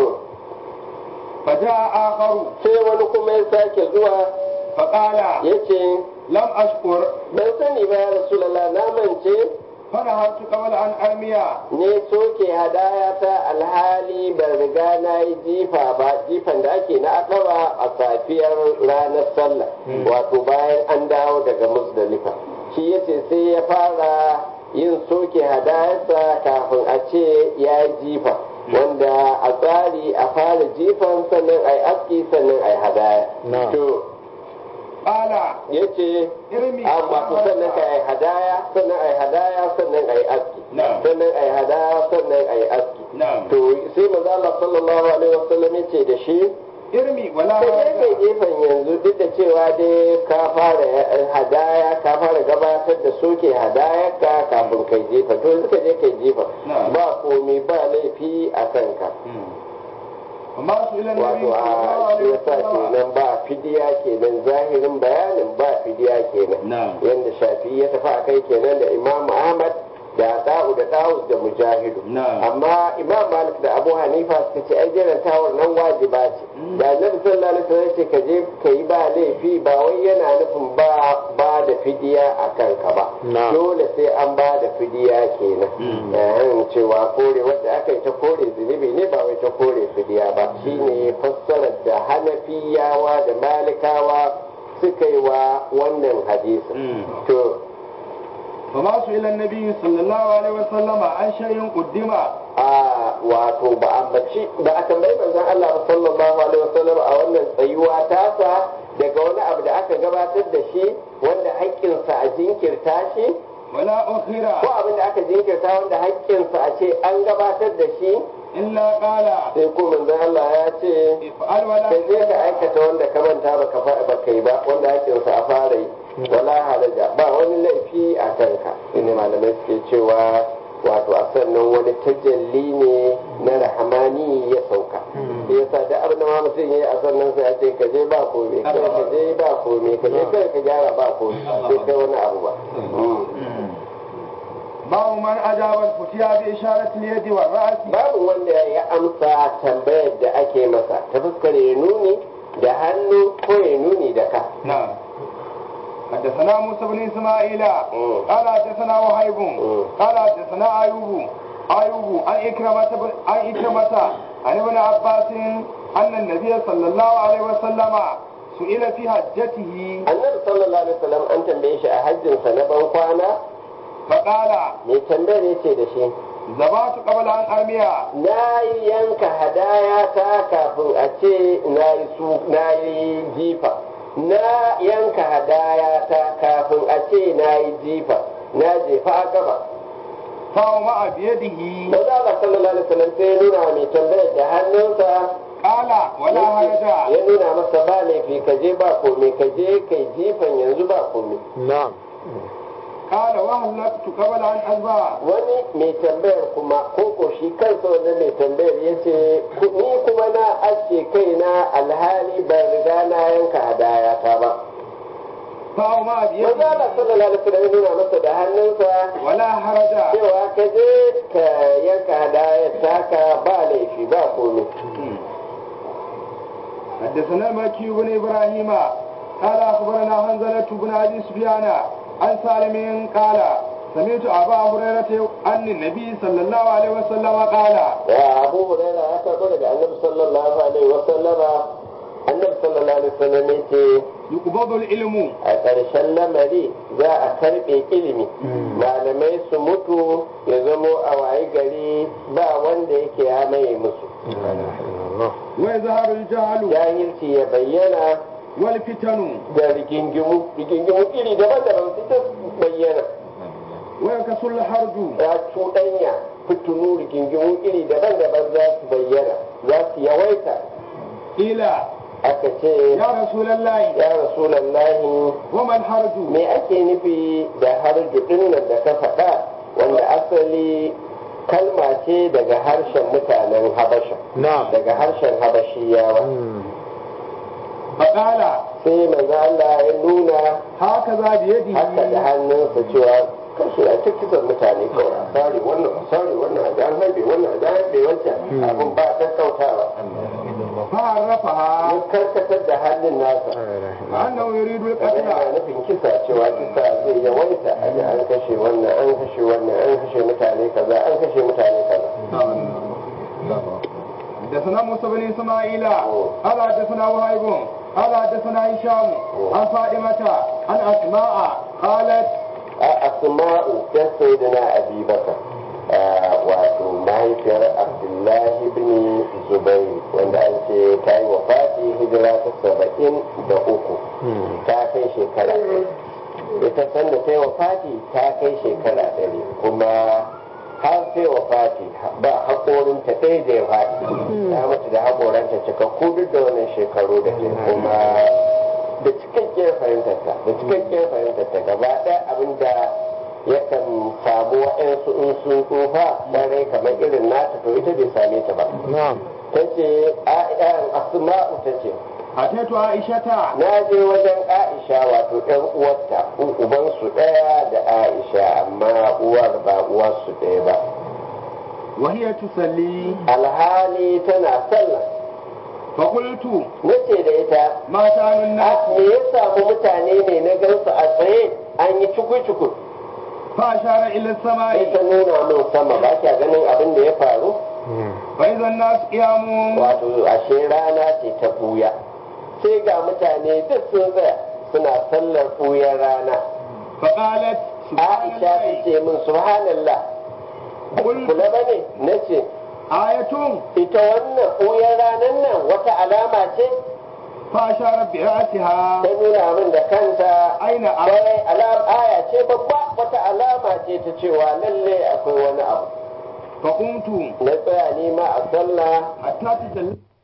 faja akharu sai wani kuma ya sake zuwa faqala yace lam ashkur ban sani ba ya rasulullah na mance fara hatu qabla an armiya ne soke hadaya ta alhali ban riga na yi jifa ba jifan da ake na akaba a safiyar ranar sallah wato bayan an dawo daga musdalifa shi yace sai ya fara yin soke hadayarsa kafin a ce ya yi jifa wanda a tsari a fara jifan sannan a yi aski sannan a yi hadaya to qala yace irmi amma to sannan ka yi hadaya sannan a yi hadaya sannan a yi aski Na'am. sannan a yi hadaya sannan a yi aski na'am to sai maza Allah sallallahu alaihi wasallam yace da shi irmi wala ka je kai haraja gefen yanzu duk da cewa dai ka fara hadaya ka fara gabatar da soke hadayar ka kafin kai jefa to yanzu ka je kai jefa Na'am. ba komai ba laifi a kanka amma su ila nabi wato a shi yasa kenan ba fidiya kenan zahirin bayanin ba fidiya kenan na'am yadda shafi ya tafi a kai kenan da imam ahmad da da'u da dawus da mujahidu Na'am. amma imam malik da abu hanifa suka ce ai jiran tawar nan wajiba ce da annabi sallallahu alaihi wasallam ce ka je ka yi ba laifi ba wai yana nufin ba ba da fidiya a kanka ba Na'am. dole sai an ba da fidiya kenan Mm. yayin cewa kore wadda aka yi ta kore zunubi ne ba wai ta kore fidiya ba shine fassarar da hanafiyawa da malikawa suka yi wa wannan hadisin to فما سئل النبي صلى الله عليه وسلم عن شيء قدم a wato ba a bace ba a tambayi manzon Allah ba sallallahu alaihi wasallam a wannan tsayuwa tasa daga wani abu da aka gabatar da shi wanda haƙƙinsa a jinkirta shi ولا ko أخر abin da aka jinkirta wanda haƙƙinsa a ce an gabatar da shi إلا قال sai ko manzon Allah ya ce افعل ولا kai je ka aikata wanda ka manta ba ka fa- ba kai ba wanda haƙƙinsa a fara yi wala haraja ba wani laifi a kanka shine malamai suke cewa wato a sannan wani tajalli ne na rahamani ya sauka shi yasa da abin da ma mutum ya yi a sannan sai a ce ka je ba komai kai ka je ba komai ka je kai ka gyara ba komai sai kai wani abu ba باب من أجاب الفتيا بإشارة اليد والرأس babu wanda ya amsa tambayar da ake masa ta fuskar ya nuni da hannu ko ya nuni da ka نعم حدثنا موسى بن إسماعيل مم. قال حدثنا وهيب مم. قال حدثنا أيوب أيوب عن إكرمة بن- عن إكرمة عن ابن عباس أن النبي صلى الله عليه وسلم سئل في حجته annabi sallallahu alaihi wasallam an tambaye shi a hajjinsa na ban kwana فقال mai tambayar ya ce da shi زبات قبل أن أرميها na yi yanka hadaya ta kafin a ce na yi su na yi jifa na yanka hadaya ta kafin a ce na yi jifa na jefa a gaba فوضع بيده maza Allah sallallahu alaihi wasallam sai ya nuna mai tambayar da hannunsa قال ولا حرج ya nuna masa ba laifi ka je ba komai ka je kai jifan yanzu ba komai na'am قال وهلكت قبل أن أذبح wani mai tambayar kuma ko ko shi kansa wannan mai tambayar ya ce ni kuma na aske kaina alhali ban riga na yanka hadaya ta ba فأوما manzo بيده Allah sallallahu alaihi wasallam ya nuna masa da hannunsa ولا حرج cewa ka je ka yanka hadayar taka ba laifi ba komai حدثنا مكي بن ابراهيم قال اخبرنا حنزلة بن ابي سفيان عن سالم قال سمعت ابا هريرة ان النبي صلى الله عليه وسلم قال ya abu huraira ya karɓo daga annabi sallallahu alaihi wasallama annabi sallallahu alaihi wasallam ya ce يقبض العلم a ƙarshen lamari za a karɓe ilimi malamai su mutu ya zamo a waye gari ba wanda yake ya maye musu ويظهر الجهل jahilci ya bayyana والفتن da rigingimu rigingimu iri daban-daban su ta bayyana ويكسر الحرج ya cuɗanya fitinu rigingimu iri daban-daban za su bayyana za su yawaita قيل aka ce يا رسول الله ya rasulallahi وما الحرج me ake nufi da harju ɗin nan da ka faɗa wanda asali kalma ce daga harshen mutanen habasha na'am daga harshen habashiyawa فقال sai manzo Allah ya nuna هكذا بيده haka da hannunsa cewa kashe a cikin mutane kawai a sare wannan a sare wannan a jan harbe wannan a jan harbe wancan abin ba kakkautawa فعرفها ya karkatar da hannun nasa أنه يريد kamar القتل yana nufin kisa cewa kisa zai yawaita a ji an kashe wannan an kashe wannan an kashe mutane kaza an kashe mutane kaza حدثنا موسى بن اسماعيل قال حدثنا وهيب قال حدثنا هشام عن فاطمة عن اسماء قالت a asma'u ta sayyidina abi bakar wato mahaifiyar abdullahi bin zubair wanda an ce ta yi wa fati hijira ta saba'in da uku ta kai shekara ita sanda ta yi wa fati ta kai shekara ɗari kuma har ta yi wa fati ba haƙorinta ɗaya da ya faɗi ta mutu da haƙoranta cikakku duk da wannan shekaru da ke kuma da cikakkiyar fahimtarta da cikakkiyar fahimtarta gaba ɗaya abin da yakan samu wa'yansu in sun tsufa ɗarai kamar irin nata to ita bai same ta ba na'am ta ce asma'u ta ce أتيت عائشة na je wajen aisha wato yan uwarta ubansu ɗaya da aisha amma uwar ba uwarsu ɗaya ba وهي تصلي alhali tana sallah فقلت nace da ita ما شأن الناس a me ya samu mutane ne na gansu a tsaye an yi cuku-cuku فأشار إلى sai السماء ta nuna min sama ba kya ganin abin da ya faru فإذا الناس قيام wato ashe rana ce ta buya sai ga mutane duk sun tsaya suna sallar buyar rana فقالت سبحان aisha ta الله ce min subhanallah قلت kula ba ne na ce آية ita wannan buyar ranar nan wata alama ce فأشار برأسها ta nuna min da kanta أين أرى kwarai alam aya ce babba wata alama ce ta cewa lalle akwai wani abu فقمت na tsaya nima a sallah حتى تجلى